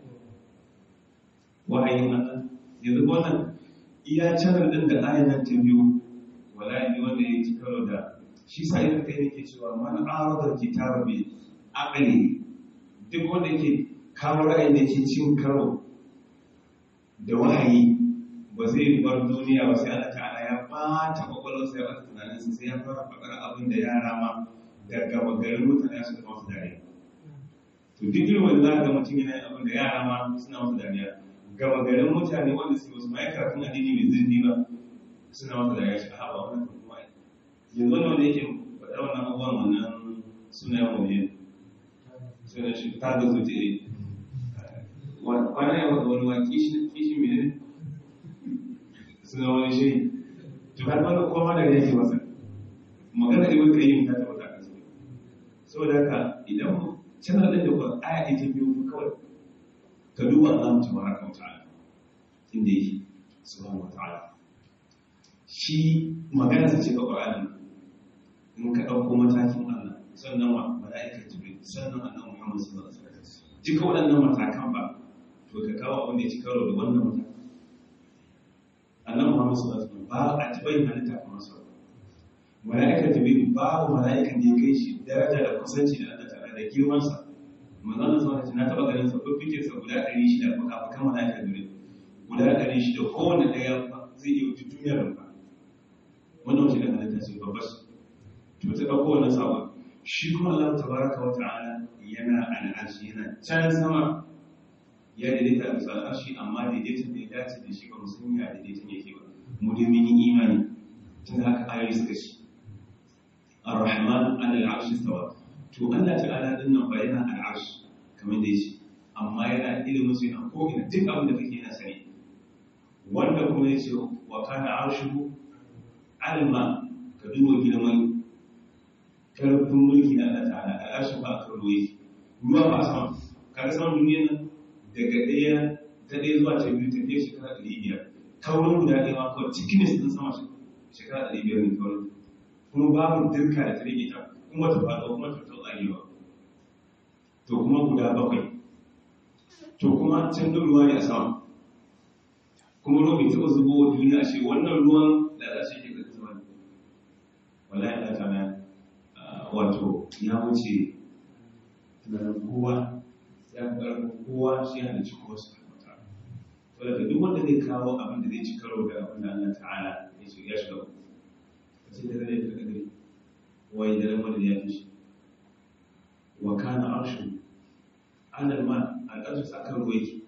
wahayin Allah yanzu wannan iya canar din da ayar nan ta biyu wala ne wanda ya ci karo da shi sa ina kai nake cewa man arada kitaba bi aqli duk wanda yake kawo ra'ayin da yake cin karo da wahayi ba zai bar duniya ba sai Allah ta'ala ya bata kwakwalwarsa ya bata tunaninsa sai ya fara faɗar abin da yara ma da gaba garin mutane su zama su dariya to duk irin wanda za ga mutum yana yin abin da yara ma suna masu dariya gaba garin mutane wanda suke wasu mai karatun addini mai zurfi ba suna masu dariya shi a haɓa wannan kuma yanzu wani wanda yake faɗar wannan abubuwan wannan suna yawan wani suna shi ta ga zuciya kwanan yawan wani wa kishi mai ne suna wani shiri to har wanda kowa da yake masa magana ibn qayyim ta tabbata a cikin saboda haka idan mu channel din da kuma aya ita biyu kawai ka duba Allah tabaraka wa ta'ala inda yake subhanahu wa ta'ala shi magana sa ce ga Qur'ani in ka dauko matakin Allah sannan wa malaikar jibril sannan annabi Muhammad sallallahu alaihi wasallam duka waɗannan matakan ba to ka kawo abin da ya ci karo da wannan matakan annan Muhammad sallallahu alaihi wasallam ba a taɓa yin halitta kamar sa mala'ikar jibril babu mala'ikan da ya kai shi daraja da kusanci da Allah ta'ala da girman sa manzon Allah sallallahu na taba ganin sa fiffike sa guda 600 baka baka mala'ika dole guda 600 kowanne daya zai iya wuce duniyar ba wannan wace kan halitta ce babbar to ta dauko wannan sabon shi kuma Allah tabaraka wa ta'ala yana al'arshi yana can sama ya daidaita a bisa al'arshi amma daidaitan da ya dace da shi ba mu san ya daidaitan yake ba mu dai mun yi imani tun da haka ayoyi suka ce ar-rahman ala al-arshi istawa to Allah ta'ala din nan ba yana al'arshi kamar da yake amma yana ilimin su yana ko ina duk abin da kake yana sani wanda kuma ya ce wa kana arshuhu alma ka duba girman karfin mulki na Allah ta'ala al'arshin ba a kan ruwa yake ruwa ba a sama kaga saman duniya nan daga ɗaya ta ɗaya zuwa ta biyu tafiya shekara ɗari biyar kaurin guda ɗaya ma kawai cikinis ɗin sama shekara ɗari biyar ne kawai kuma babu dirka da ta rage ta kuma ta faɗo kuma ta ta tsagewa to kuma guda bakwai to kuma can ɗin ruwa ne a sama kuma ruwa bai taɓa zubo wa duniya a ce wannan ruwan da za su yi ga zuwa ne wallahi Allah ta wato ya wuce tunanin kowa ya karɓi kowa shi ya halicci kowa su kamata to daga duk wanda zai kawo abin da zai ci karo da abin da Allah ta'ala ya ce ya shiga sai da zai ta gari wai da lamar ya fi shi wa kana arshu alal ma al'arsu sakan ruwa yake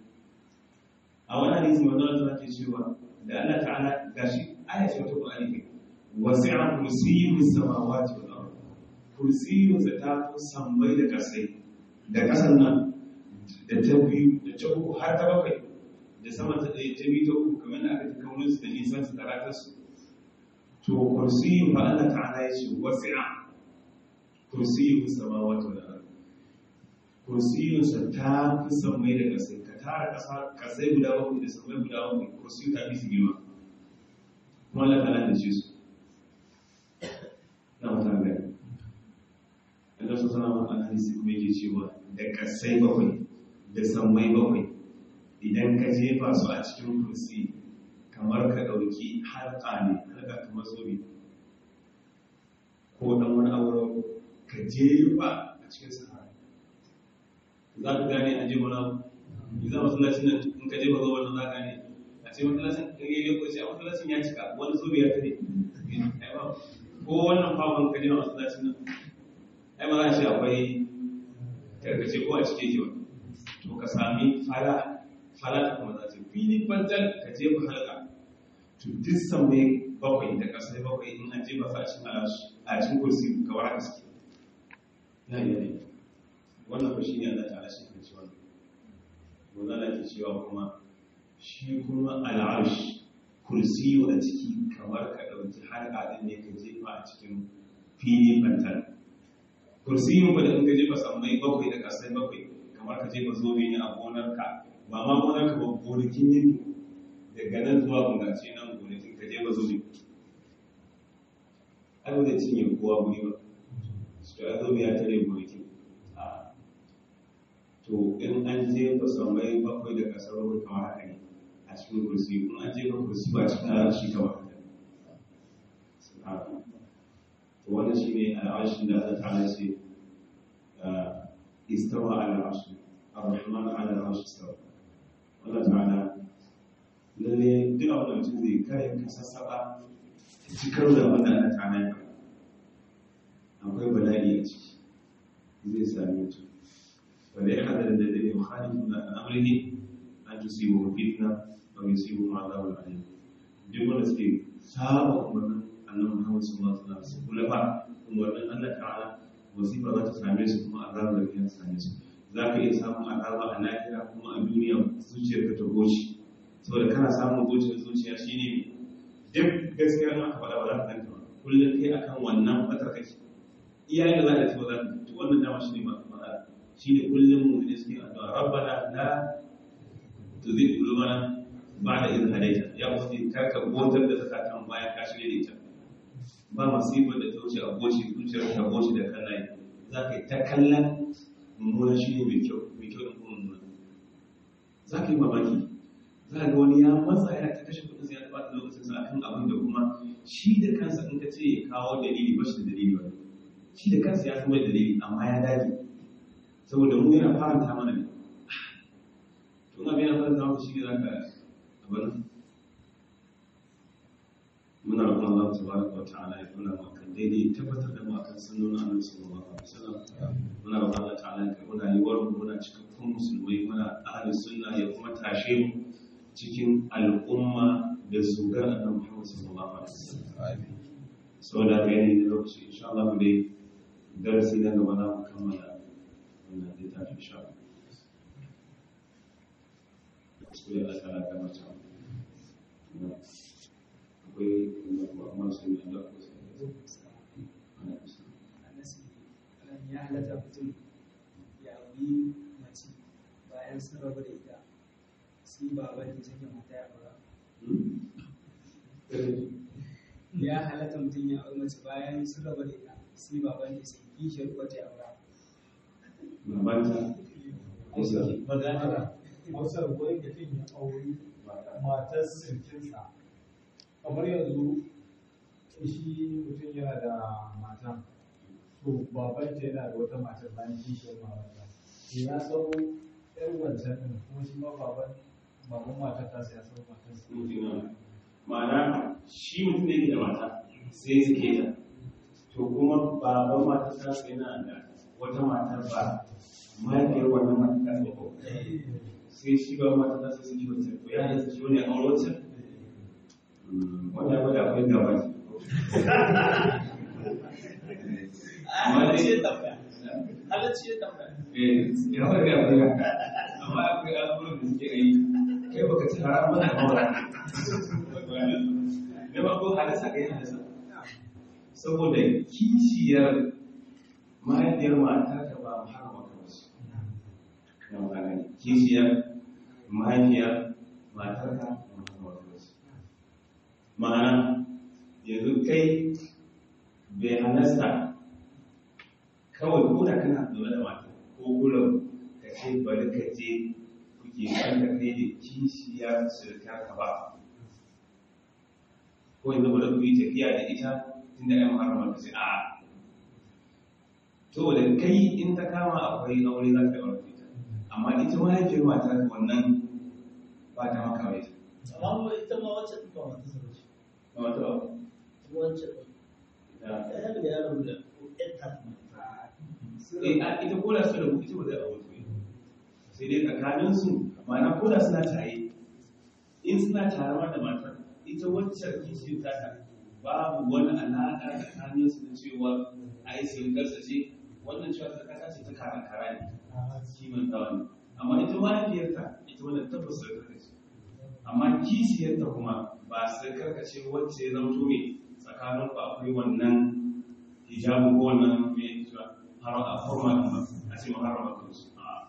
a wani hadisi manzo Allah ke cewa da Allah ta'ala gashi aya ce ta Qur'ani ne wasi'a kursiyyu samawati wal ardh kursiyyu ta fi sammai da kasai da kasan nan da ta biyu da ta uku har ta bakwai da sama ta ɗaya ta biyu ta uku kamar da aka ta kaunin su da nisan su da ratar su to kursiyu ba Allah ta'ala ya ce wasi'a kursiyu samawati wal ardh kursiyu sa ta fi sammai da kasai ka tara kasa kasai guda bakwai da sammai guda bakwai kursiyu ta fi su girma kuma Allah ta'ala da ce su na mutan gani Allah su sana wa hadisi kuma yake cewa da kasai bakwai da sammai bakwai idan ka jefa su a cikin kursi kamar ka ɗauki harka ne harka kamar zobe ko ɗan wani aure ka jefa a cikin sahara za ka gane a jefa na yi za masallacin nan in ka jefa zobe nan za ka gane a ce masallacin ka yi ko ce a masallacin ya cika wani zobe ya tare ko wannan fafon ka jefa masallacin nan ai ma za shi akwai karkace ko a cike ke wani to ka sami fara fara ta kuma za ta fili bantal ka jefa halka to duk sammai bakwai da kasai bakwai in an jefa su a cikin alashi a cikin kursi ka wara gaske ya yi ne wannan ba shi ne Allah ta alashi kan ci wannan wannan da ke cewa kuma shi kuma al'arsh kursi a ciki kamar ka ɗauki halka ɗin ne ka jefa a cikin fili bantal kursiyin ba da in ka jefa sammai bakwai da kasai bakwai kamar ka jefa zobe ne a gonarka ba ma gonarka ba gonakin yanki daga nan zuwa bungace nan gonakin ka jefa zobe ai ba zai cinye kowa guri ba su ta zobe ya tare gonakin to in an jefa sammai bakwai da kasar bakwai kamar haka ne a cikin kursi in an jefa kursi ba cikin arashi kamar haka to wannan shine al'arshin da Allah ta'ala ce istawa ala al'arsh ar-rahman ala al'arsh istawa Allah ta'ala lalle duk abin da mutum zai kare ka sassaba ta ci karo da wanda Allah ta'ala ya faɗa akwai bala'i a ciki zai sami mutum wanda ya hadar da dai mukhalifu na amrihi an tusibu fitna wa yusibu ma'adabul alim duk wanda suke saba umarnin annabi Muhammad sallallahu alaihi wasallam su kula ba umarnin Allah ta'ala wasifa za ta same su kuma azaba da kan same su za ka iya samun azaba a lahira kuma a duniya zuciyar ka ta goce saboda kana samun zuciyar zuciya shine duk gaskiya ma ka faɗa ba za ka danta ba kullum kai akan wannan fatar kake iyaye da za ka ci ba za ka to wannan dama shine ma faɗa shine kullum mu ne suke addu'a rabbana la tuzigh qulubana ba'da idh hadayta ya ubangiji karka gotar da zakatan bayan ka shirye da ita ba masifar da ta wuce a goshi zuciyar ta goshi da kallaye za ka yi ta kallon mummuna shi ne mai kyau mai kyau da kuma mummuna za ka yi mamaki za ka ga wani ya matsa ya ta kashe kudin sai ya ɓata lokacin sa akan abin da kuma shi da kansa in ka ce ya kawo dalili ba shi da dalili wani shi da kansa ya san mai dalili amma ya dage saboda mu yana faranta mana ne tun abin yana faranta maka shi ne za ka abin muna roƙon Allah tabaraka wa ta'ala ya nuna maka daidai tabbatar da mu akan sunnonin Annabi sallallahu alaihi wasallam muna roƙon Allah ta'ala ya kai muna yi warmu muna cikakkun musulmai muna ahli sunna ya kuma tashe mu cikin al'umma da zugar Annabi Muhammad sallallahu alaihi wasallam saboda ga yanayi da lokaci insha Allah mu dai darasi na gaba za mu kammala wannan littafin insha Allah sai Allah ta'ala ya kama ta akwai amma sun yi da ku ya halatta mutum ya wuri mace bayan sun rabu da ita sai baban da take mata ya aura ya halatta mutum ya auri mace bayan sun rabu da ita sai baban da sai kishiyar wata ya aura babanta magana hausar wani mutum ya auri matar sirkinsa kamar yanzu shi mutum yana da mata to babanta yana da wata matar bayan kishiyar mamata to ya sau yar wancan din kuma shi ma baban baban matar ta ya sau matar sa ma'ana shi mutum ne da mata sai suke ta to kuma baban mata ta yana da wata matar ba mahaifiyar wannan mata ta ba sai shi ba mata ta sai suke wata ko ya yi shi wani aure wacce wanda ba da akwai gaba ce halacci ya tambaya halacci ya tambaya eh ya wani akwai gaba amma akwai abubuwan da suke yi kai baka ci haramun da mawara na farko halasa ga yin halasa saboda kishiyar mahaifiyar matar ka ba muharrama ka wasu na magana ne kishiyar mahaifiyar matar ka ba muharrama ka wasu ma'ana yanzu kai bai halasta kawai ko da kana zaune da mata ko kullum ka ce bari ka je kuke kanka kai da kishiyar surkar ka ba ko yanzu bari ku yi tafiya da ita tunda ya muharrama ka ce a to da kai in ta kama akwai aure za ka yi aure ita amma ita mahaifiyar mata ka wannan ba ta maka mai amma ita ma wacce ta ba ta zama shi ba wata ba wacce ita ya da yaron da ƴanta eh, a- ita koda su da ita ba zai aure su ba. sai dai tsakanin su ma'ana koda suna tare in suna tare ma da matar ita wacce kishi ta ta babu wani alaƙa tsakanin su da cewa ai sai garsa ce wannan cewa tsakata ce ta karan kara ne kimantawa ne amma ita mahaifiyarta ita wannan tabbas da karkace amma kishiyarta kuma ba su karkace wacce ya zama me tsakanin ku akwai wannan hijabu ko wannan me cewa har a forma din ba a ce maharama kan su a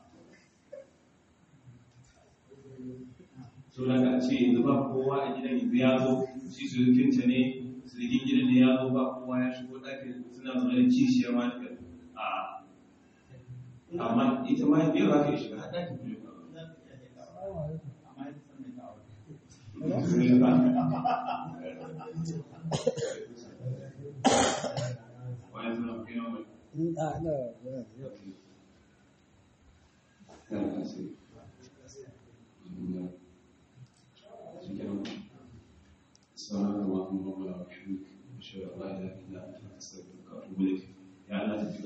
so da ka ce yanzu ba kowa a gidan yanzu ya zo shi surukinta ne surukin gidan ne ya zo ba kowa ya shigo ɗakin suna zaune da kishiyar mahaifiyar a amma ita mahaifiyar za ka yi shiga har ɗakin kullum amma ya san mai kawo سبحانك اللهم ربنا وبحمدك اشهد ان لا اله الا انت استغفرك واتوب اليك يا الله